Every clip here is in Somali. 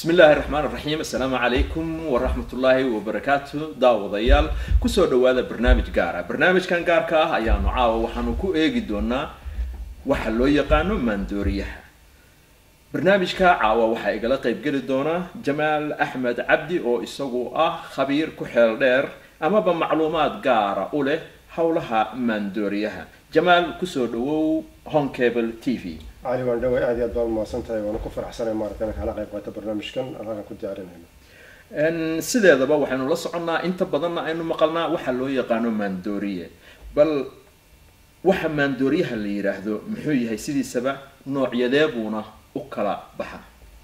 bismi illaahi raxmaan raxiim assalaamu calaykum waraxmatullaahi wabarakaatu daawadayaal kusoo dhawaada barnaamij gaara barnaamijkan gaarka ah ayaanu caawa waxaanu ku eegi doonaa waxa loo yaqaano maandooriyaha barnaamijka caawa waxaa igala qeybgeli doona jamaal axmed cabdi oo isagu ah khabiir ku xeel dheer amaba macluumaad gaara u leh howlaha maandooriyaha jamaal kusoo dhawow honcable t v cali waan dhaway aad iyo aad baan umahadsan tahay waana ku faraxsanay maarata inaan kala qayb qaato barnaamijkan halkan ku diyaarinayno sideedaba waxaynu la soconnaa inta badanna aynu maqalnaa waxa loo yaqaano maandooriye bal waxa maandooriyaha la yidhaahdo muxuu yahay sidiisaba noocyadeed buuna u kala baxa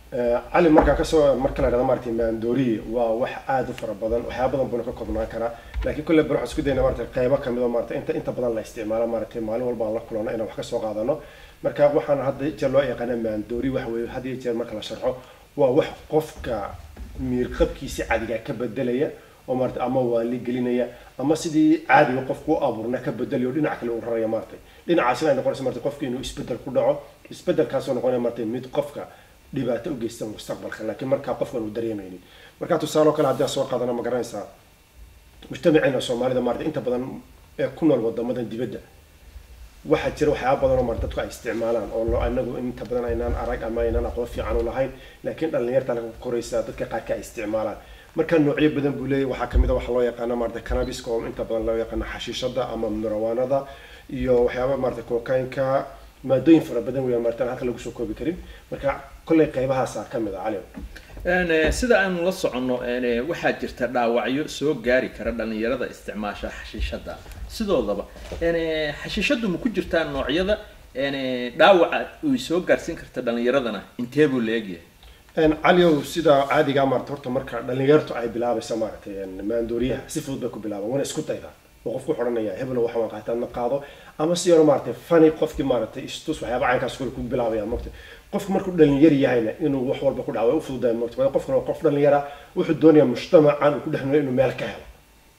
cali markaan kasoo marka la dhahdo maarata maandooriye waa wax aada u fara badan waxyaaba badan buuna ka koobnaan karaa laakiin kolle bal waxaan isku dayna maarata qaybo kamid oo maarata inta inta badan la isticmaalo maarata maalin walba aan la kulano inaan wax kasoo qaadano marka waxaan hadda jeer loo yaqaana maandoori waxa weeye had iyo jeer marka la sharxo waa wax qofka miirqabkiisi cadiga ka bedelaya oo maarata ama waali gelinaya ama sidii caadiga qofku u abuurna ka bedelayo dhinac kale u raraya maarata dhinacaasina ay noqonaysa marata qofka inuu isbedel ku dhaco isbedelkaasoo noqonaya marata mid qofka dhibaato u geysta mustaqbalka laakiin markaa qofkan uu dareemaynin marka tusaale oo kale haddii aan soo qaadana ma garanaysaa mujtamaceena soomaalida maarata inta badan ee ku nool wadamadan dibadda waxaa jira waxyaaba badan oo mar dadku ay isticmaalaan oo anagu inta badan aynaan arag ama aynaan aqoon fiican u lahayn laakiin dhalinyarta laga koraysa dadka qaarka ay isticmaalaan marka noocyo badan buu leeyahy waxaa kamid a waxa loo yaqaana maarata canabiska oo inta badan loo yaqaana xashiishada ama mirawaanada iyo waxyaaba maarata kokaynka maadooyin fara badan weya marata halka lagu soo koobi karin marka kolley qaybahaasa kamid a cali sida aanu la soconno waxaa jirta dhaawacyo soo gaari kara dhalinyarada isticmaasha xashiishada sidoodaba xashiishadu ma ku jirtaa noocyada dhaawaca ay soo gaarsiin karta dhalinyaradana intee buu la egyahay caliow sida caadigaa maarata horta marka dhalinyartu ay bilaabaysa maaratay maandooriyaha si fudud bay ku bilaaban wana isku daydaa oo qofku xodhanaya heblo waxa waan qaataa ma qaado ama si yaro maaratay fani qofkii maaratay istus waxyaaba caynkaas kule ku bilaabaya mogta qofku markuu dhalinyar yahayna inuu wax walba ku dhaco way u fududahay mogta waayo qofkan waa qof dhalinyara wuxuu doonaya mujtamacan uu ku dhex noolay inuu meel ka helo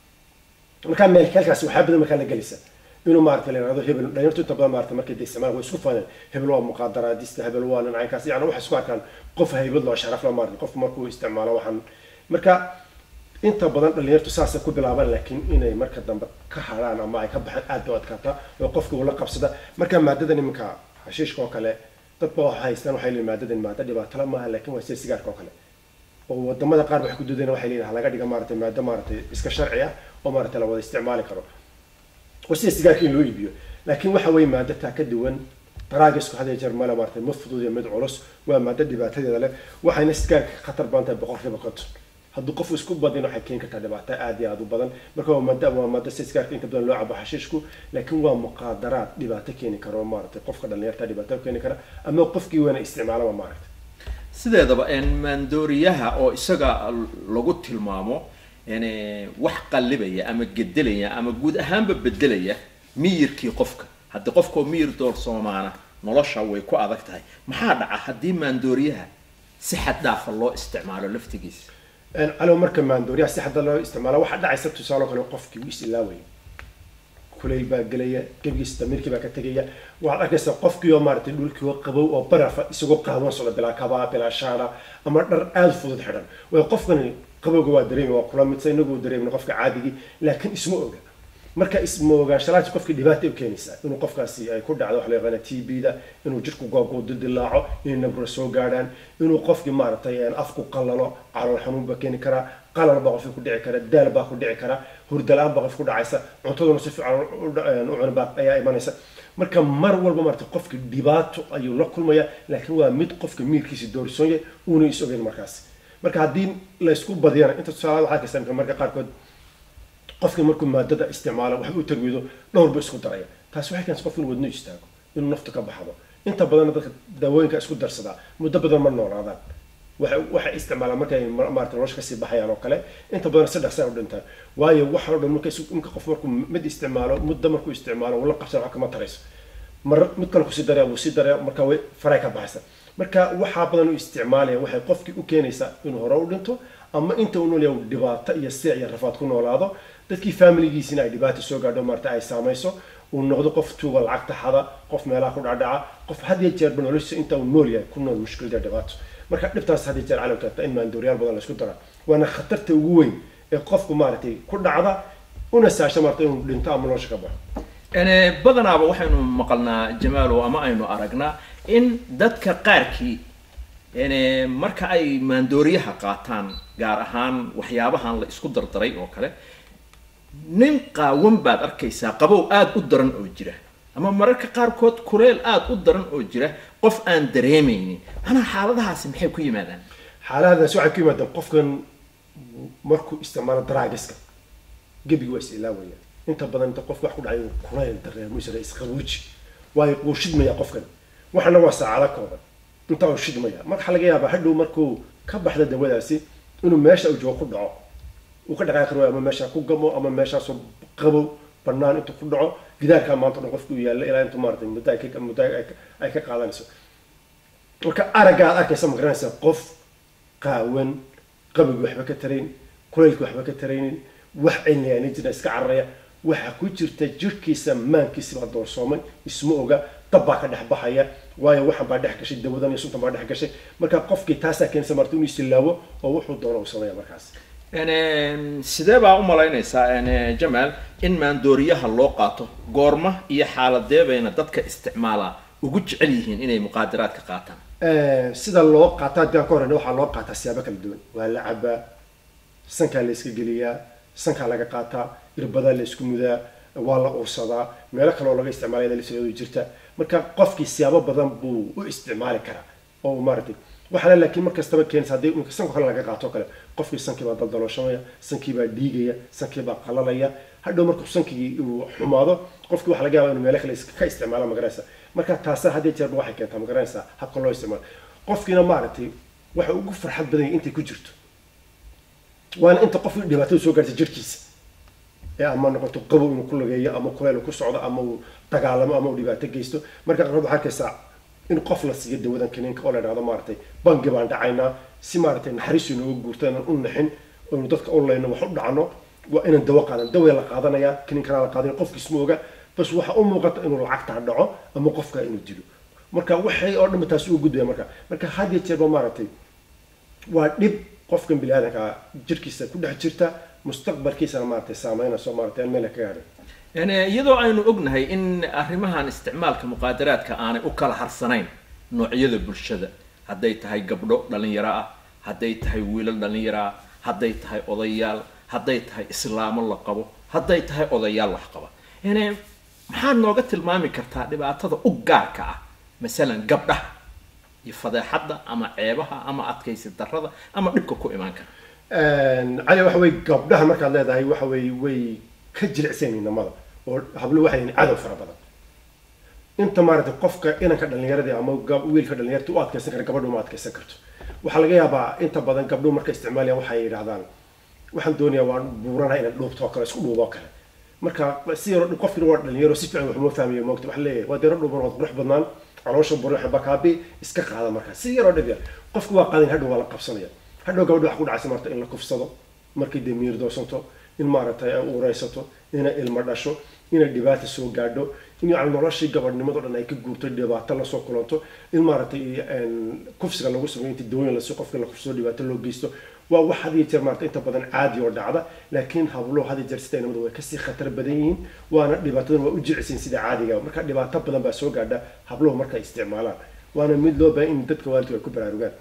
markaa meel halkaasi waxyaa badan markaa la gelisa inuu maarata la yihahdo hebel dhalinyartu inta badan maarata markay de isticmaal way isku faneen hebel waa muqaadaraadista hebel waa nin caynkaas yani waxay isku arkaan qof haybad loo sharaf la maarata qofku markuu isticmaalo waxaan marka inta badan dhalinyartu saasay ku bilaabaan laakiin inay marka dambe ka haraan ama ay ka baxaan aad bay u adkaata oo qofka uu la qabsada marka maadadan iminka hashiishka oo kale dad ba waxa haystaan waxay leeyihin maadadan maada dhibaatala maaha laakiin waa sida sigaarka oo kale oo wadamada qaar waxay ku doodeen waxay leeyihin halaga dhiga maaratay maado maaratay iska sharci ah oo maaratay la wada isticmaali karo oo sida sigaarka in loo iibiyo laakiin waxa weeye maado taa ka duwan daraagisku had iyo jeer male maaratay mid fudud iyo mid culus waa maado dhibaatadeeda leh waxayna sigaarka ka khatar badan tahay boqolkiiba konton hadduu qofku isku badin waxay keeni kartaa dhibaato aad iyo aada u badan marka waa maada waa maado si sigaarka inta badan loo cabo xashiishku laakiin waa muqaadaraad dhibaato keeni kara oo maaratay qofka dhalinyarta dhibaato keeni kara ama qofkii weyna isticmaalaba maaragtay sideedaba maandooriyaha oo isaga lagu tilmaamo wax qallibaya ama gedelaya ama guud ahaanba bedelaya miyirkii qofka haddii qofkao miyir doorsoomaana nolosha way ku adag tahay maxaa dhaca haddii maandooriyaha si xad dhaafa loo isticmaalo laftigiisa calow marka maandooriyaha si xadda loo isticmaalo waxaa dhacaysa tusaale kale qofkii wuu is ilaawaya kulayl baa gelaya gebigiisa damiirkii baa ka tegaya waxaad arkaysaa qofkii oo maaratay dhulkii oo qabow oo barafa isagoo qaawan socda bilaa kabaa bilaa shaana ama dhar aada fudud xidhan way qofkani qabowga waa dareemi waa kula midsa inagu dareemin qofka caadigii laakiin isma oga marka isma ogaanshalaasi qofkii dhibaata u keenaysaa inuu qofkaasi ay ku dhacdo waxa la yaqaana t b da inuu jidhku goobku dildilaaco inay nabro soo gaadhaan inuu qofkii maaragtay afku qallalo calool xanuun baa keeni karaa qalal baa qofkii ku dhici kara daal baa ku dhici kara hurdala-aan baa qof ku dhacaysa cuntaduna si fiican u cuna baa ayaa imanaysa marka mar walba maarata qofki dhibaato ayuu la kulmaya laakiin waa mid qofka miirkiisa doorsoon yahay uuna is ogeyn markaas marka haddii la isku badiyana inta tusaalaad waxaa kastaa marka qaarkood qofkii markuu maadada isticmaalo wax u tarwido dhowr ba isku daraya taasi waxay keensa qofka inuu wadno istaago inuu nafta ka baxdo inta badanna dadka daawooyinka isku darsadaa muddo badan ma noolaadaan waxay isticmaalaan markay maarata nolosha kasii baxayaan oo kale inta badan saddex saa u dhintaan waayo waxa o dhan marka imka qof markuu mid isticmaalo muddo markuu isticmaalo uu la qabsan wax kama tarayso mar mid kale kusii daraya wuu sii daraya marka way faray ka baxaysa marka waxaa badan u isticmaalaya waxay qofkii u keenaysaa inuu hore u dhinto ama inta uu noolyahay uu dhibaato iyo siic iyo rafaad ku noolaado dadkii familigiisina ay dhibaato soo gaadho maarata ay saamayso uu noqdo qof tuuga lacagta xada qof meelaha ku dhacdhaca qof had iyo jeerba noloshiisa inta uu nool yahay ku nool mushkilada dhibaato marka dhibtaas haddii jeer calam keenta in maandooriyaal badan la isku dara waana khatarta ugu weyn ee qofku maaragtay ku dhacda una saasha maarata inuu dhinto ama nolosha ka baxo badanaaba waxaynu maqalnaa jamaalow ama aynu aragnaa in dadka qaarkii marka ay maandooriyaha qaataan gaar ahaan waxyaabahan la isku dardaray oo kale nin qaawan baad arkaysaa qabow aada u daran oo jira ama mararka qaarkood kuleel aada u daran oo jira qof aan dareemaynin manaa xaaladahaasi maxay ku yimaadaan xaaladaas waxay ku yimaadaan qofkan markuu isticmaalo daraagiska gebiga waa is ilaawaya inta badan inta qofka wax ku dhacay kuleyl dareemo isra isqabuuji waayo wuu shidmaya qofkan waxana waa saacado kooban intaa uu shidmaya marka waxaa laga yaabaa hadhow markuu ka baxda dawadaasi inuu meesha uu joogo ku dhaco uu ka dhaqaaqi waayo ama meesha ku gamo ama meeshaasoo qabow banaan intuu ku dhaco gidaarkaa maanta dhan qofku yaalla ilaa intuu maarata muddo ay ka muddo ay ka qaadanayso marka aragga aad arkaysa ma garanaysaa qof qaawan qabiga waxba ka tarayn kuleylka waxba ka taraynin wax cilniyaani jira iska cararaya waxaa ku jirta jirkiisa maankiisa baa doorsoomay isma oga dab baa ka dhex baxaya waayo waxan baa dhex gashay dawadan iyo suntan baa dhex gashay marka qofkii taasaa keenaysa marta inuu isilaawo oo wuxuu doono uu sameeya markaas sidee baa u malaynaysaa jamaal in maandooriyaha loo qaato goorma iyo xaaladee bayna dadka isticmaalaa ugu jecel yihiin inay muqaadaraadka qaataan sida loo qaata haddii aan ka horeyna waxaa loo qaataa siyaabo kala duwan waa la cabaa sankaa la iska geliyaa sankaa laga qaataa irbadaa la isku mudaa waa la ursadaa meelo kale oo laga isticmaalaya lasideedu jirta marka qofkii siyaabo badan buu u isticmaali karaa oo maaragtay waxaana laakiin mar kastaba keenaysa haddii imika sanka kale laga qaato kale qofkii sankii baa daldalooshamaya sankii baa dhiigaya sankii baa qalalaya hadhow markuu sankii uu xumaado qofkii waxa laga yaaba inuu meelo kale ka isticmaala magaranaysa marka taasa haddii jeerba waxay keentaa magaranaysaa habka loo isticmaalo qofkiina maaragtay waxa ugu farxad badan yahay intay ku jirto waana inta qofkii dhibaatada soo gaartay jirkiisa ee ama noqoto qabow inuu ku lageeyo ama kuleel ku socdo ama uu dagaalamo ama uu dhibaato geysto marka qaarkood waxaa arkaysaa in qof la siiyo dawadan kaniinka oo la idhahdo maaragtay bangi baan dhacaynaa si maaragtay naxariisu inooga guurto inaan u naxin oynu dadka u layno wax u dhacno waa inaan dawo qaadan dawaya la qaadanayaa kaniinkanaa la qaadanaya qofkiis ma oga bas waxa u muuqata inuu lacagtaa dhaco ama qofka inuu dilo marka waxay oo dhanba taasi uga gudbaya marka marka had iyo jeerba maaragtay waa dhib qofkan bini aadanka jirkiisa ku dhex jirta mustaqbalkiisana maaragtay saameynayso maaragtay aan meel ka gaadhin iyadoo aynu ognahay in arrimahan isticmaalka muqaadaraadka aanay u kala harsanayn noocyada bulshada hadday tahay gabdho dhalinyaro ah hadday tahay wiilal dhalinyaro ah hadday tahay odayaal hadday tahay islaamo la qabo hadday tahay odayaal wax qaba maxaad nooga tilmaami kartaa dhibaatada u gaarka ah masalan gabdhaha iyo fadeexadda ama ceebaha ama adkaysi darrada ama dhibka ku imaan kara cali waxa weye gabdhaha markaad leedahay waxa weye way ka jilicsan inamada oo hablo waxay yihiin cadow fara badan inta maaragtay qofka inanka dhalinyaradii ama wiilka dhalinyarta u adkaysan kara gabadhu ma adkaysan karto waxaa laga yaabaa inta badan gabdhuhu markay isticmaalayaan waxay yidhahdaan waxaan doonayaa waan buuranaha inaan dhuubto oo kale isku dhuubo oo kale marka si yaro qofkina waa dhalinyaro si fiican waxuma fahmayo moogta waxa leeyahay waa deero dhuuban waad qurux badnaan caloosha buruxa bakaabi iska qaada marka si yaroo dhib yar qofku waa qaadan hadhow waa la qabsanaya hadhow gabadha waxa ku dhacaysa marta in la kufsado markay dee miir doosanto in maaragtay ay uureysato inay ilmo dhasho inay dhibaata soo gaadho in yani noloshii gabadhnimado dhan ay ka guurto dhibaato lasoo kulanto in maaragtay kufsiga lagu sameeyo inta dawooyin lasi qofka la kufsado dhibaato loo geysto waa wax had iyo jeer maarata inta badan caadi oo dhacda laakiin hablo had iyo jeer sida inamadu way kasii khatar badan yihiin waana dhibaatadan waa u jecisiin sida caadiga marka dhibaato badan baa soo gaadha habluhu markay isticmaalaan waana mid loo baahan in dadka waalidku ay ku baraarugaan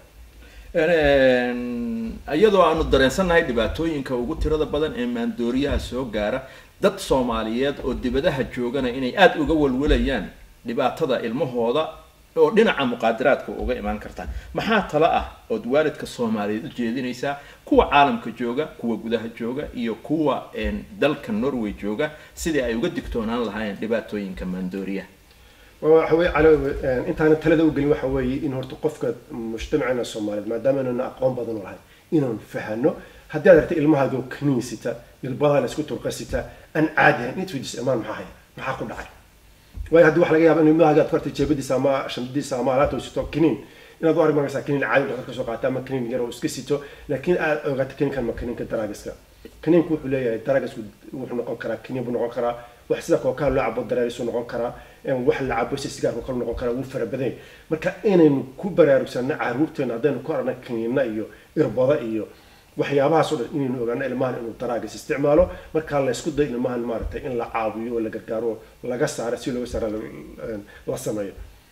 iyadoo aanu dareensannahay dhibaatooyinka ugu tirada badan ee maandooriyaha soo gaara dad soomaaliyeed oo dibadaha joogana inay aada uga walwalayaan dhibaatada ilmahooda oo dhinaca muqaadaraadka uga imaan karta maxaa tala ah ood waalidka soomaaliyeed u jeedinaysaa kuwa caalamka jooga kuwa gudaha jooga iyo kuwa dalka norway jooga sidii ay uga digtoonaan lahaayeen dhibaatooyinka maandooriyaha waxa weye calo intaana talada u gelin waxa weeye in horta qofka mujtamacina soomaaliyeed maadaama inaan aqoon badan u lahayn inaan fahano haddii aad aragta ilmahaago kaniin sita ilbadaa la isku turqa sita aan caadi ahayn int weydiis imaan maxaa haya maxaa ku dhacay waayo haddii waxa laga yaaba in ilmahaaga aad ku artay jeebadiisa ama shamdidiisa ama alaabta uu sito kaniin inaad u arag markaysaa kaniin caadi dhaqtar ka soo qaata ama kaniin yar oo iska sito laakiin aad ogaato kaniinkan ma kaniinka daraagiska kaniinku wuxuu leeyahay daraagisku wuxuu noqon karaa kaniin buu noqon karaa wax sida kookaha loo cabo dareerisu noqon karaa wax la cabo si sigaarku kale noqon karaa wuu fara badan yahay marka inaynu ku baraarugsano caruurteena haddaynu ku aragna kaniina iyo irbada iyo waxyaabahaas oo dhan inaynu ogaano ilmahan inuu daraagis isticmaalo markaa la isku dayo ilmahan maaragtay in la caawiyo oo la gargaaro oo laga saaro si looga saara la sameeyo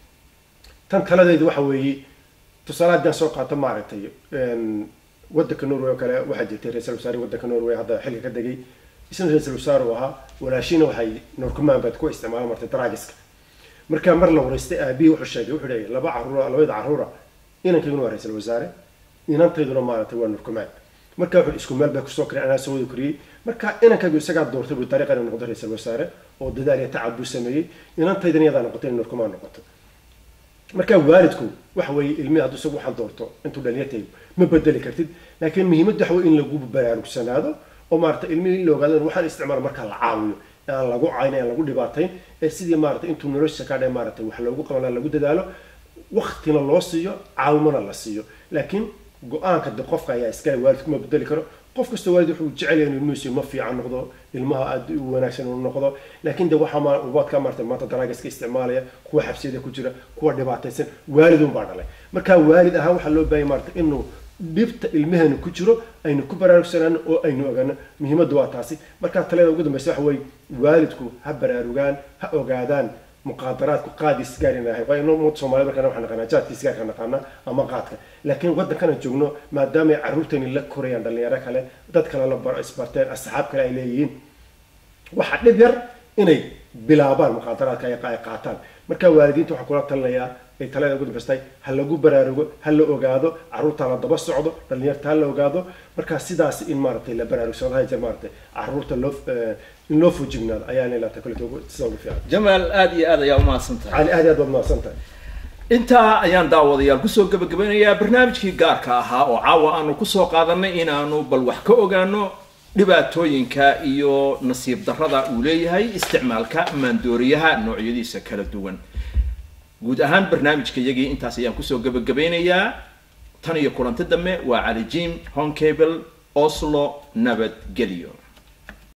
tan taladeedu waxa weeye tusaale haddaan soo qaato maaragtay waddanka norway oo kale waxaa jirtay ra-iisal wasaare waddanka norway hadda xilka ka degay isna ra-iisal wasaare uu ahaa walaashina waxay norkumaan baad ku isticmaalaan martay daraagiska markaa mar la wareystay aabihii wuxuu sheegay wuxuu leeyahay laba caruura labada caruura inankayguna waa ra-iisal wasaare inantayduna maaragtay waa norkumaan marka wuxuu isku meel bay kusoo koriyay anaa soo wada koriyey marka inankaygu isagaa doortay buu dariiqa inuu noqdo ra-iisal wasaare oo dadaal iyo tacab buu sameeyey inantaydana iyadaa noqotay inay norkumaan noqoto marka waalidku waxa weeye ilmihi hadduu isagu waxaan doorto intuu dhalinyartay ma bedeli kartid laakiin muhiimadda waxa weye in lagu baraarugsanaado oo maarata ilmihii in la ogaado in waxaan isticmaalo markaa la caawiyo aan lagu cayn aan lagu dhibaatayn ee sidii maarata intuu nolosha ka dhe maarata wax loogu qaban lagu dadaalo waktina loo siiyo caawimana la siiyo laakiin go-aanka de qofka ayaa iskale waalidku ma bedeli karo qof kasta waalid wuxuu jecel yahay in ilmihiisu ma fiican noqdo ilmaha aada u wanaagsan uu noqdo laakiin de waxaa ma ubaadka maarata maanta daraagiska isticmaalaya kuwa xabsiyada ku jira kuwa dhibaataysan waalidun baa dhalay marka waalid ahaan waxaa loo baahaya maarata inuu dhibta ilmaheenu ku jiro aynu ku baraarugsanaano oo aynu ogaano muhiimaddu waa taasi markaa taliyada ugu dambeysa waxa weeye waalidku ha baraarugaan ha ogaadaan muqaadaraadku qaadi sigaar inahay waa inuu ummadda soomaaliyed markaan waxaan naqaanaa jaadka sigaarka naqaanaa ama qaadka laakiin waddankana joogno maadaama ay carruurtani la korayaan dhalinyaro kale dad kale la baro isbarteen asxaab kale ay leeyihiin waxaa dhib yar inay bilaabaan muqaadaraadka ay qaataan marka waalidiinta waxaa kula talinayaa ay talada ugu dambaystahay ha lagu baraarugo ha la ogaado carruurta la daba socdo dhalinyarta ha la ogaado marka sidaas in maaragtay la baraarugsado ha jeer maaragtay carruurta loo in loo fujignaado ayaa leelata kuleta sida ugu fiican jamaal aada iyo aad ayaa umahadsan tahay cali aad aad baad mahadsan tahay intaa ayaan daawadayaal kusoo gabagabeynayaa barnaamijkii gaarka ahaa oo caawa aanu kusoo qaadanay inaanu bal wax ka ogaano dhibaatooyinka iyo nasiib darrada uu leeyahay isticmaalka maandooriyaha noocyadiisa kala duwan guud ahaan barnaamijka iyagii intaas ayaan kusoo gabagabeynayaa tan iyo kulanti dambe waa cali jim honcable oslo nabadgelyo